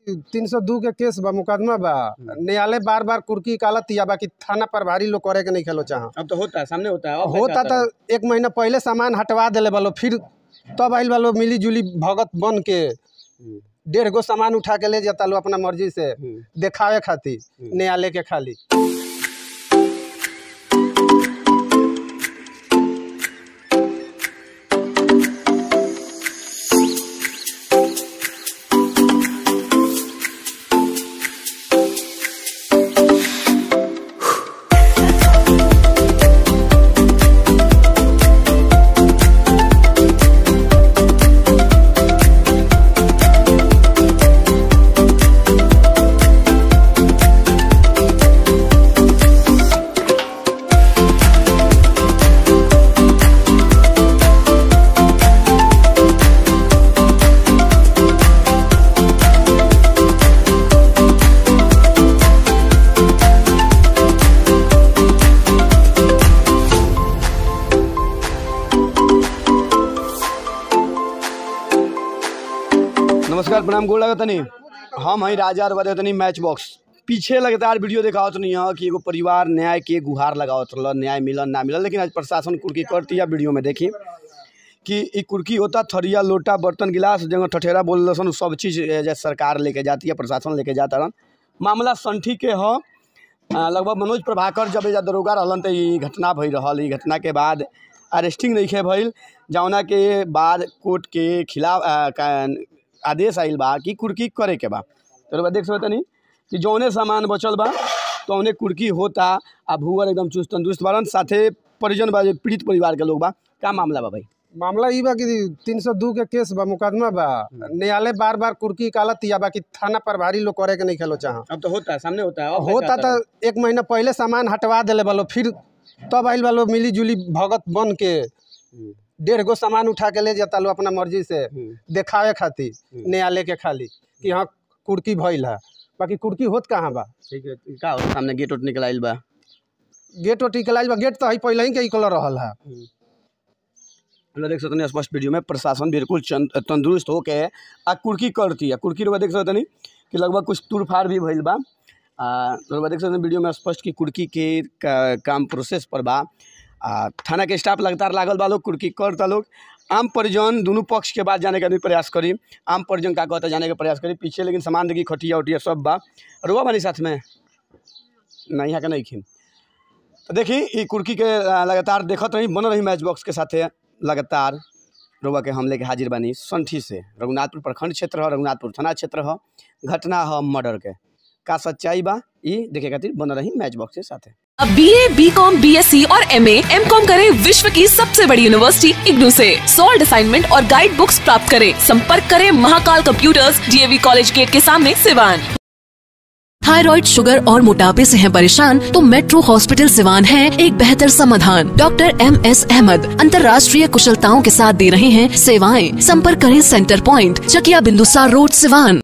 तीन सौ दू के केस बा मुकदमा बा न्यायालय बार बार कुर्की कालत या बाकी थाना प्रभारी लोग करे के नहीं खेलो चाह अब तो होता है सामने होता है अब होता कैसे तो एक महीना पहले सामान हटवा दिले बालो फिर तब आइल बालो मिली जुली भगत बन के हम्म, डेढ़ गो सामान उठा के ले जाता लो अपना मर्जी से हम्म। देखावे खातिर न्यायालय के खाली नमस्कार प्रणाम गोड़ लगा तनी हम हई राजा और बदे तनी मैच बॉक्स पीछे लगातार वीडियो दिखावत नहीं है कि एगो परिवार न्याय के गुहार लगावत रहल न्याय मिलन ना मिलन लेकिन आज प्रशासन कुर्की करती है वीडियो में देखी कि ई कुर्की होता थरिया लोटा बर्तन गिलास जगह ठठेरा बोल सन उ सब चीज़ ए, जे सरकार लेके जाती है प्रशासन लेके जाता रहन मामला संठी के ह आ, लगभग मनोज प्रभाकर जब एजा दरोगा रहलन त ई घटना भई रहल ई घटना के बाद अरेस्टिंग नहीं भइल जौना के बाद कोर्ट के खिलाफ आ, का- आदेश आइल बा कि कुर्की करे के बा तो देख सकते तनी कि जौने सामान बचल बा तौने कुर्की होता आ भूअर एकदम चुस्त तंदुरुस्त बारन साथे परिजन बा जे पीड़ित परिवार के लोग बा का मामला बा भाई मामला ई बा कि तीन सौ दू के केस बा मुकदमा बा न्यायालय बार बार कुर्की कालत या बाकी थाना प्रभारी लोग करे के नहीं खेलो चाह अब तो होता है सामने होता है होता तो एक महीना पहले सामान हटवा दिले बालो फिर तब आइल बालो मिली जुली भगत बन के डेढ़ गो सामान उठा के ले जाता लो अपना मर्जी से देखावे खातिर न्यायालय के खाली कि हाँ कुर्की भइल है बाकी कुर्की होत कहाँ बा ठीक है का हो सामने गेट उट निकल आइल बा गेट ओट निकलाइल बा गेट तो है पहले ही के कलर रहल है मतलब देख सकते स्पष्ट वीडियो में प्रशासन बिल्कुल चंद- तंदुरुस्त होके आ कुर्की करती है कुर्की रुआ देख सकते कि लगभग कुछ तूरफाड़ भी भइल बा आ रुआ देख सकते वीडियो में स्पष्ट कि कुर्की के का, काम प्रोसेस पर बा आ थाना के स्टाफ लगातार लागल बा लोग कुर्की करता लोग आम परिजन दोनों पक्ष के बाद जाने का भी प्रयास करी आम परिजन का कहता जाने का प्रयास करी पीछे लेकिन सामान देखी खटिया उटिया सब बा रुआ बानी साथ में नहीं यहाँ के नहीं खी तो देखी ई कुर्की के आ, लगातार देखत रही बनल रही मैच बॉक्स के साथे लगातार रोबा के हम लेके हाजिर बानी संठी से रघुनाथपुर प्रखंड क्षेत्र ह रघुनाथपुर थाना क्षेत्र ह घटना ह मर्डर के का सच्चाई बा ई देखे खातिर बनल रही मैच बॉक्स के साथे अब B A B com B S C और एम एम कॉम करे विश्व की सबसे बड़ी यूनिवर्सिटी इग्नू से सॉल्ड असाइनमेंट और गाइड बुक्स प्राप्त करें संपर्क करें Mahakal computers DAV college gate के सामने सिवान थायराइड शुगर और मोटापे से हैं परेशान तो मेट्रो हॉस्पिटल सिवान है एक बेहतर समाधान डॉक्टर एम एस अहमद अंतर्राष्ट्रीय कुशलताओं के साथ दे रहे हैं सेवाएं संपर्क करें centre point Chakiya Bindusar road Siwan